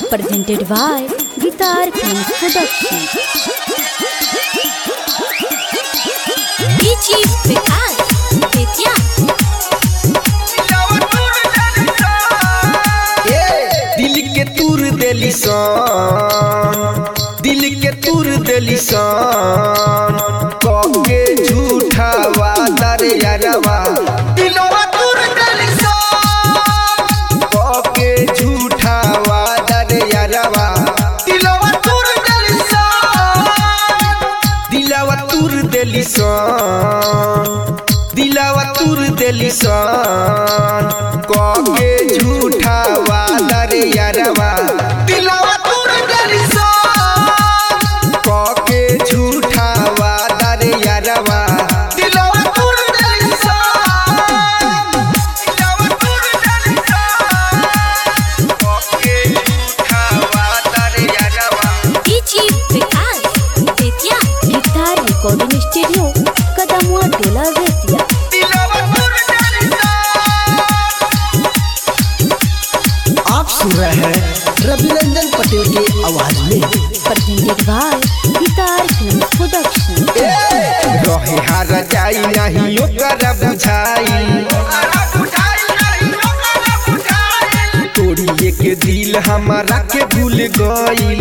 presented by Guitar Films Production. DJ Vikas Vidya दिल के तूर देली सन दिल के तूर देली सन कके झूठा वादा रे यारवा दिलवा तूर देली सन कके झूठा वादा रे यारवा दिलवा तूर देली सन दिलवा तूर देली सन दिलवा तूर देली सन कके झूठा वादा रे यारवा दिलवा तूर देली सन कके झूठा वादा रे यारवा दिलवा तूर देली सन दिलवा तूर देली सन कके झूठा वादा रे यारवा DJ Vikas Vidya Guitar Recording Studio, Kadamua Tola Vetia. दिलवा तूर देली सन आप सुन रहे हैं रवि रंजन पटेल की आवाज में Presented by Guitar Films Production. रहे हार जाई नहीं ओकर बुझाई तोड़िए के दिल हमारा के भूल गईल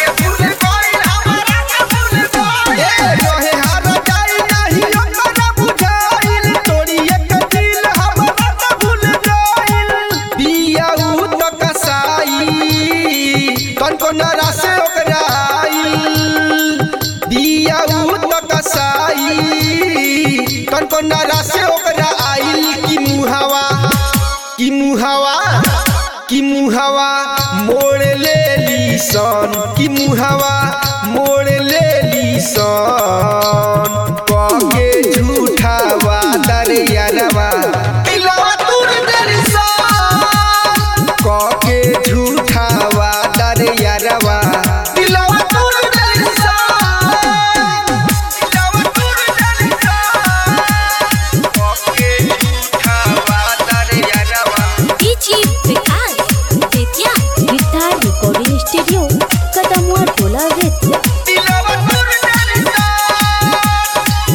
रहे हार जाई नहीं ओकर बुझाइल, तोड़िए के दिल हमारा के भूल गईल। बिया उ तो कसाई, कौन कौन रासे ओकरा आईल। बिया उ तो कसाई, कौन कौन रासे ओकरा आईल की मुहावा की मुहावा की मुहावा मोड़ ले ली सन की मुहावा मोड़ ले ली सन कके झूठा वादा रे यारवा दिलवा तूर देली सन कके झूठा वादा रे यारवा दिलवा तूर देली सन दिलवा तूर देली सन कके झूठा वादा रे यारवा DJ Vikas Vidya Guitar Recording Studio, Kadamua Tola Vetia. दिलवा तूर देली सन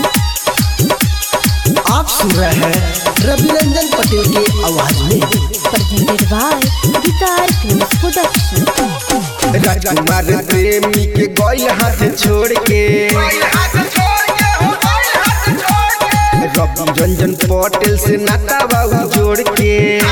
आप सुन रहे हैं रवि रंजन पटेल की आवाज में Presented by Guitar Films Production. राजकुमार प्रेमी के गौल हाथ छोड़ के रवि रंजन पटेल से नाता बाबू जोड़ के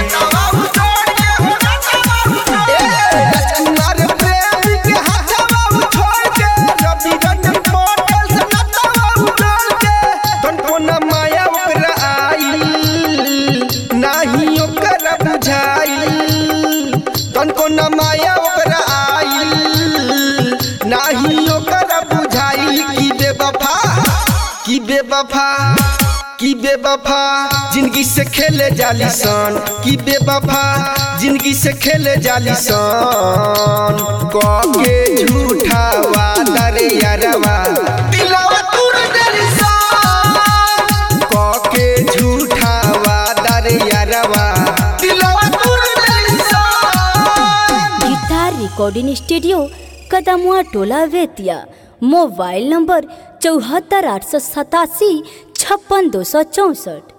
राजकुमार प्रेमी के हाथ बाबू छोड़ के रवि रंजन पटेल से नाता बाबू जोड़ के तन कोना माया ओकरा आइल नाही ओकरा बुझाइल तन कोना माया ओकरा आइल नाही ओकरा बुझाइल की बेवफा की बेवफा की बेवफा जिंदगी से खेले जाली सन की बेवफा जिंदगी से खेले जाली सन कके झूठा वादा रे यारवा दिलवा तूर देली सन कके झूठा वादा रे यारवा दिलवा तूर देली सन गिटार रिकॉर्डिंग स्टूडियो कदमुआ टोला वेतिया मोबाइल नंबर चौहत्तर आठ सौ सतासी छप्पन दो सौ चौंसठ